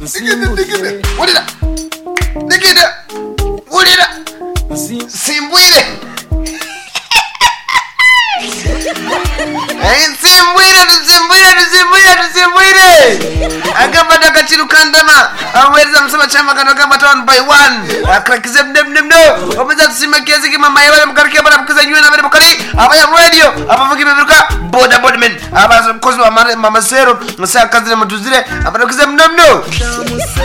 nsimbulire wulira digida wulira nsi- simbwire Eh, nsimbwire tusimbwire tusimbwire tusimbwire agamba agaciro kandama amuhereza musaba cyama kano agamba one by one akarakize mnemnemno omeza tusimakezi kimama yabale mukarike bara bukiza nywe nabere bukari abaya radio abavuga ibiruka boda bodmen abaza mukozi wa mama sero musaka kazire mutuzire abarakize mnemno